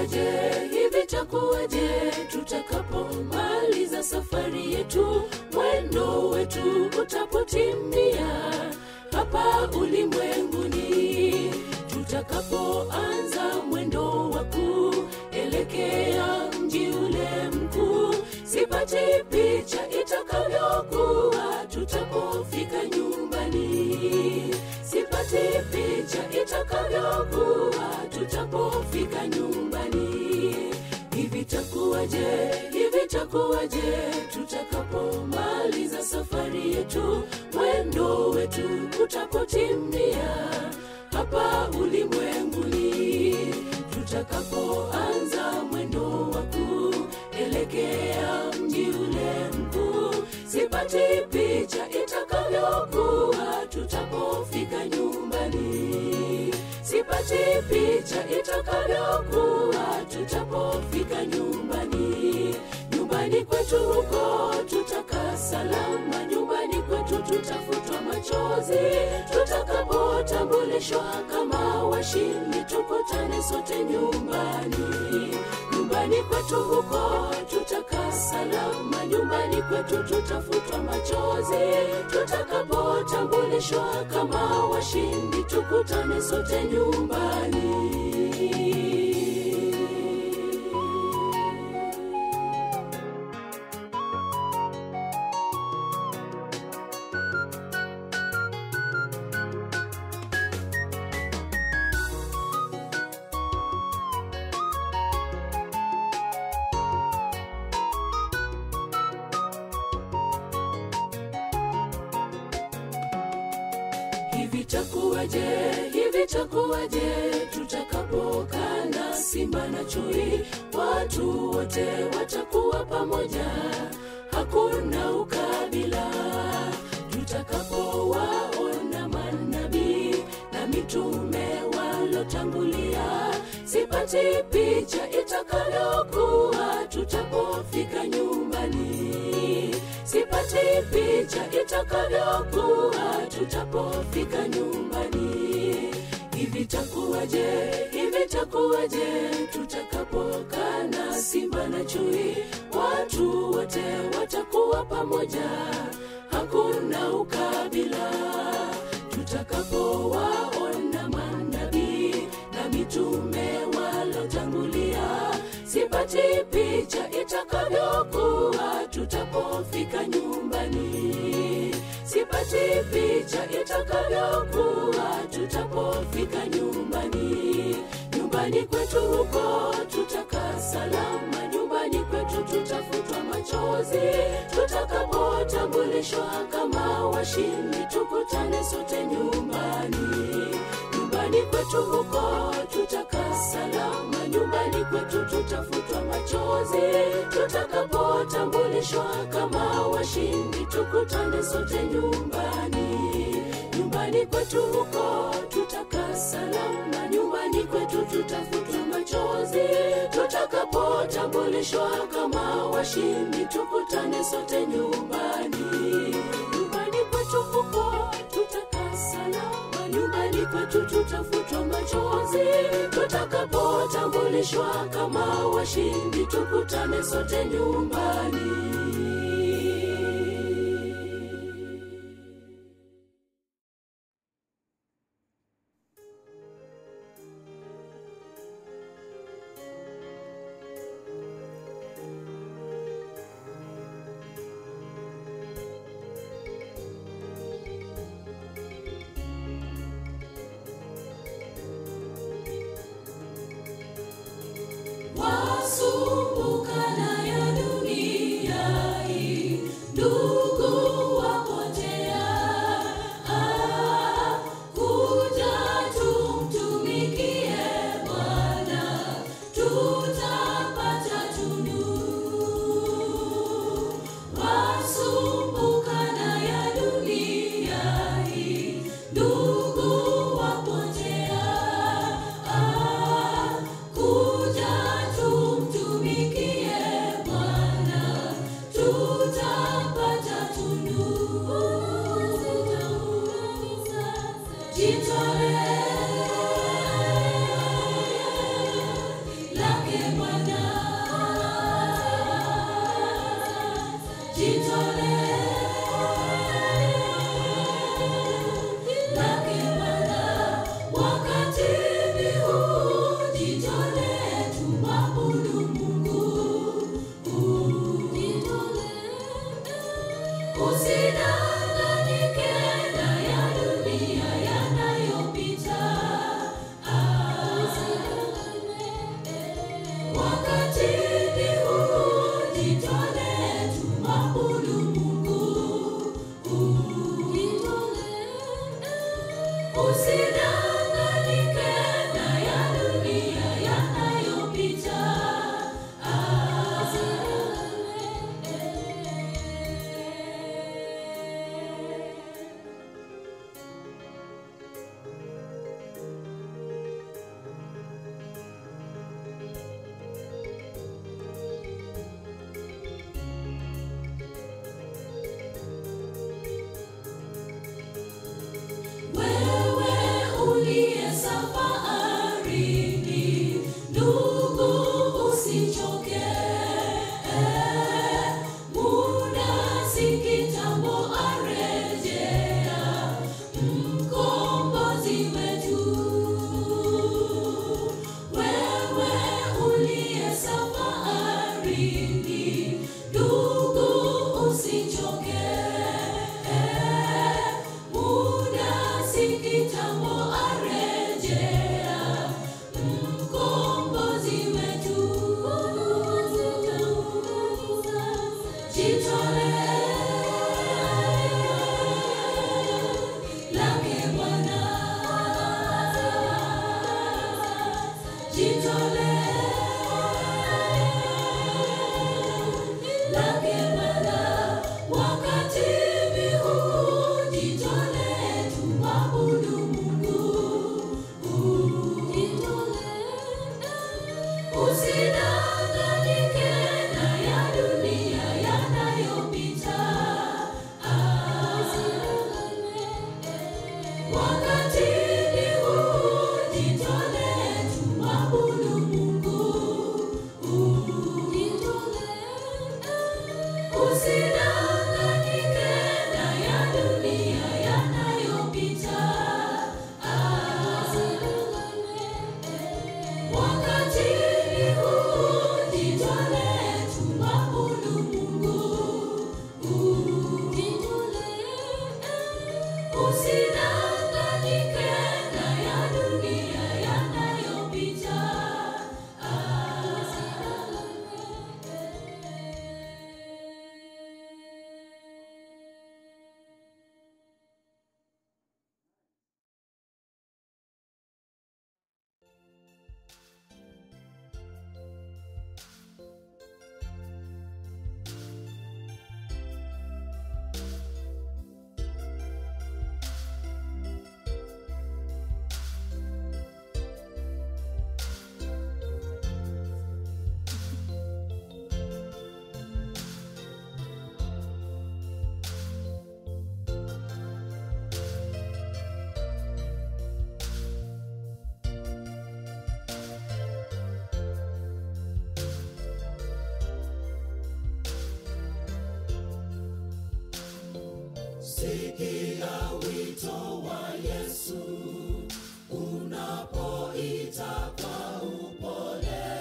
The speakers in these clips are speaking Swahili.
takuwaje hivi takuwaje tutakapomaliza safari yetu mwendo wetu utapotimia hapa ulimwenguni tutakapoanza mwendo wa kuelekea mji ule mkuu sipati picha itakavyokuwa tutapofika nyumbani sipati picha itakavyokuwa tutapofika nyumbani hivi takuwaje hivi takuwaje tutakapomaliza safari yetu mwendo wetu utapotimia hapa ulimwenguni tutakapoanza mwendo wa kuelekea mji ule mkuu sipati picha itakavyokuwa tutapofika nyumbani sipati picha itakavyokuwa tutapofika nyumbani nyumbani kwetu huko tutakaa salama nyumbani kwetu tutafutwa machozi tutakapotambulishwa kama washindi tukutane sote nyumbani nyumbani kwetu huko tutakaa salama nyumbani kwetu tutafutwa machozi tutakapotambulishwa kama washindi tukutane sote nyumbani hivi takuwaje hivi takuwaje tutakapokaa na simba na chui watu wote watakuwa pamoja hakuna ukabila tutakapowaona manabii na mitume walotangulia sipati picha itakavyokuwa tutapofika nyumbani sipati picha itakavyokuwa tutapofika nyumbani hivi takuwaje hivi takuwaje tutakapokaa na simba na chui watu wote watakuwa pamoja hakuna ukabila tutakapowaona manabii na mitume walotangulia sipati picha itakavyokuwa tutapofika nyumbani sipati picha itakavyokuwa tutapofika nyumbani nyumbani kwetu huko tutakaa salama nyumbani kwetu tutafutwa machozi tutakapotambulishwa kama washindi tukutane sote nyumbani nyumbani kwetu huko tutakaa salama nyumbani kwetu tutafutwa machozi tutakapotambulishwa kama washindi tukutane sote nyumbani nyumbani kwetu huko tutakaa salama nyumbani kwetu tutafutwa machozi tutakapotambulishwa kama washindi tukutane sote nyumbani nyumbani kwetu huko tutakaa salama nyumbani kwetu tutafutwa machozi tutakapotambulishwa kama washindi tukutane sote nyumbani wasumbukana ya dunia hii ndugu wapotea Ah, kuja tumtumikie bwana tutapata tunu wasumbukana ya dunia hii ndugu wapotea Ah, kuja tumtumikie bwana tutapata tunu jitolee lake Usidanganyike na ya dunia yanayopita. Wakati ni huu, jitolee tumwabudu Mungu. Usidanganyike na ya dunia yanayopita. Wakati ni huu, jitolee tumwabudu Mungu. Usidanganyike na ya dunia yanayopita. Sikia wito wa Yesu unapoita kwa upole,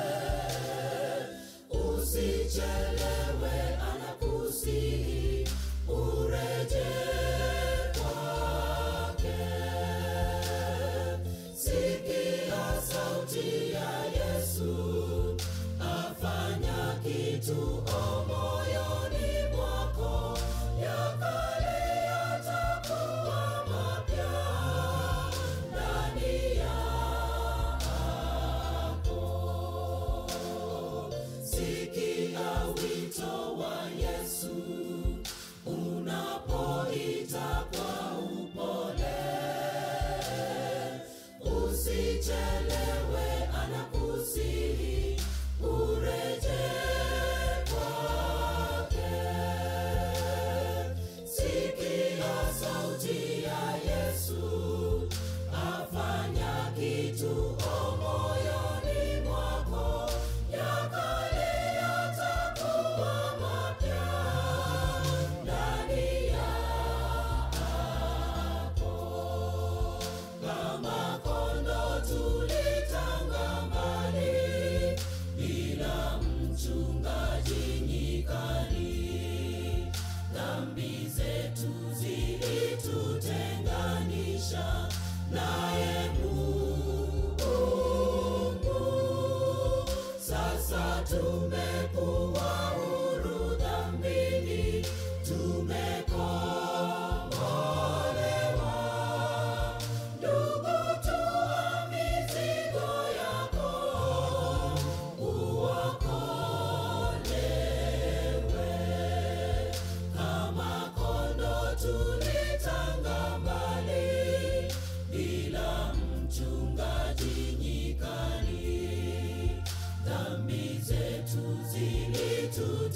usichelewe, anakusihi ureje kwake. Sikia sauti ya Yesu afanya kitu o moyoni mwako, ya kale yatakuwa mapya ndani yako. Sikia wito wa Yesu unapoita kwa upole, usichelewe, anakusihi ureje kwake. Sikia sauti ya Yesu afanya kitu o moyoni mwako, ya kale yatakuwa mapya ndani yako. Kama kondoo tulitanga mbali bila mchungaji nyikani, dhambi zetu zilitutenganisha naye Mungu. Sasa tumekuwa huru dhambini, tumekombolewa. Ndugu, tua mizigo yako, uokolewe. Kama kondoo tulitanga mbali, bila mchungaji nyikani, dhambi zetu zilitu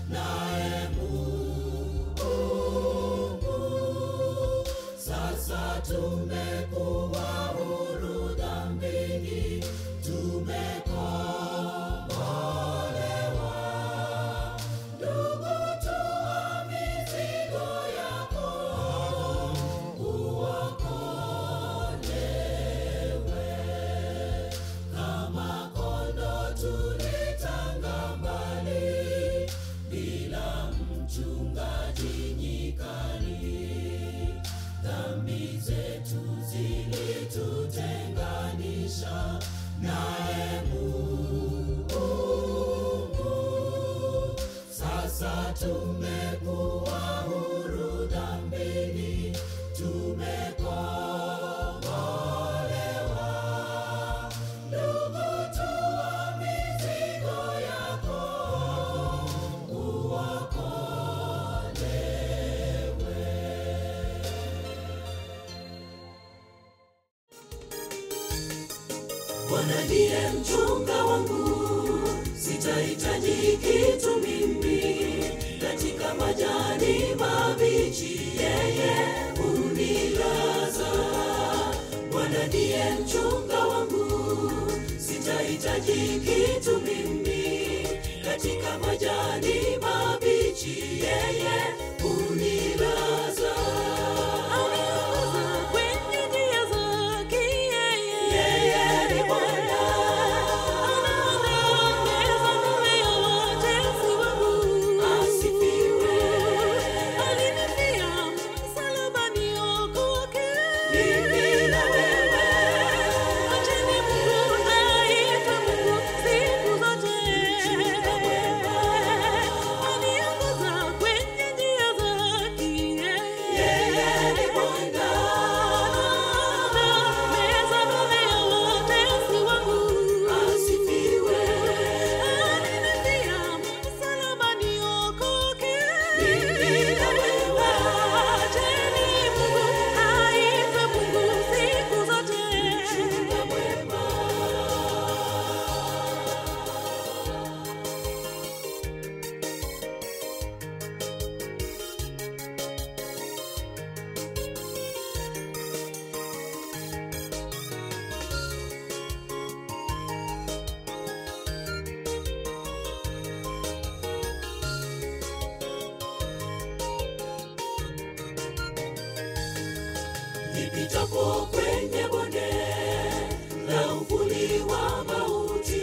naye Mungu. Sasa tumekuwa huru dhambini, tumekombolewa. Ndugu, toa mizigo yako, uokolewe. Kama kondoo tulitanga mbali, bila mchungaji nyikani. Dhambi zetu zilitutenganisha naye Mungu. Sasa tumekuwa huru dhambini, tumekombolewa. Ndugu, toa mizigo yako, uokolewe. Bwana ndiye mchunga wangu, sitahitaji kitu mimi. Katika majani mabichi yeye hunilaza. Bwana ndiye mchunga wangu, sitahitaji kitu mimi. Katika majani mabichi yeye hunilaza. Kwenye njia zake yeye. Yeye ni Bwana. Anaongoza mbele ya watesi wangu. Asifiwe. Alinifia msalabani niokoke. Mimi na wewe. Acheni Mungu aitwe Mungu siku zote. Aniongoza kwenye njia zake Yeye ni Bwana. Meza mbele ya watesi wangu. Asifiwe. Alinifia msalabani niokoke. Mimi na wewe. Acheni Mungu aitwe Mungu siku zote. Chunga mwema. Nipitapo kwenye bonde la uvuli wa mauti,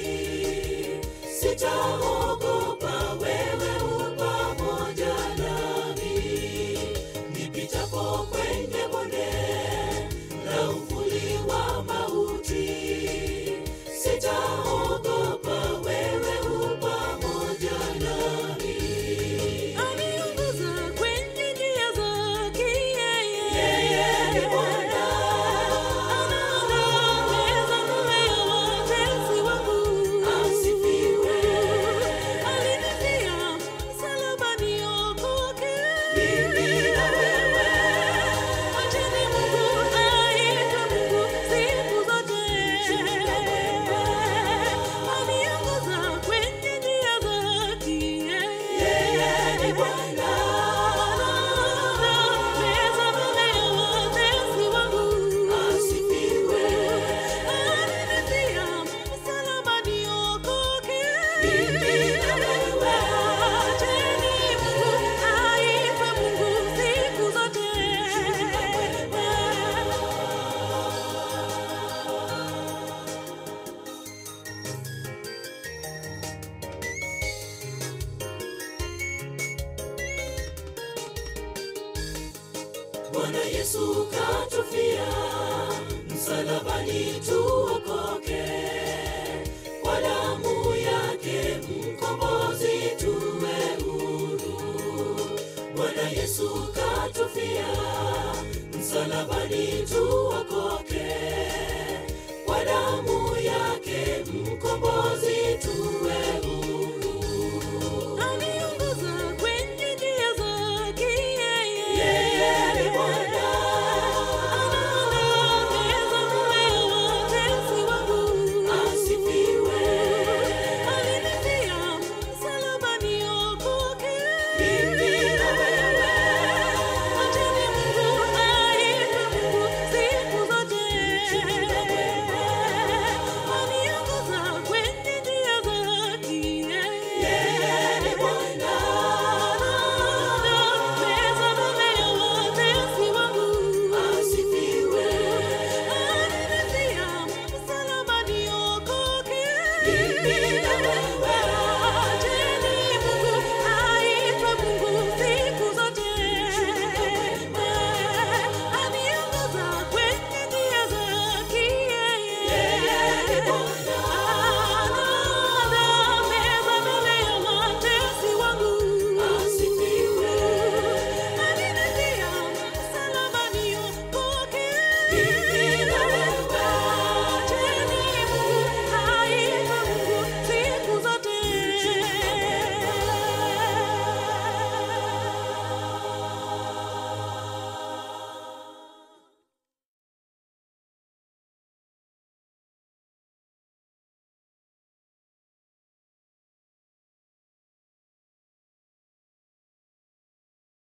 sitaogopa, wewe u pamoja nami. Nipitapo kwenye bonde la uvuli wa mauti, sitaogopa, wewe u pamoja nami. Aniongoza kwenye njia zake yeye. Yeye ni Bwana. Anaongoza mbele ya watesi wangu. Asifiwe. Alinifia msalabani niokoke. Mimi na wewe. Acheni Mungu aitwe Mungu siku zote. Aniongoza kwenye njia zake Yeye ni Bwana. Meza mbele ya watesi wangu. Asifiwe. Alinifia msalabani niokoke. Mimi na wewe. Acheni Mungu aitwe Mungu siku zote. Bwana Yesu katufia msalabani tuokoke, kwa damu yake mkombozi tuwe huru. Bwana Yesu katufia msalabani tuokoke, kwa damu yake mkombozi tuwe huru.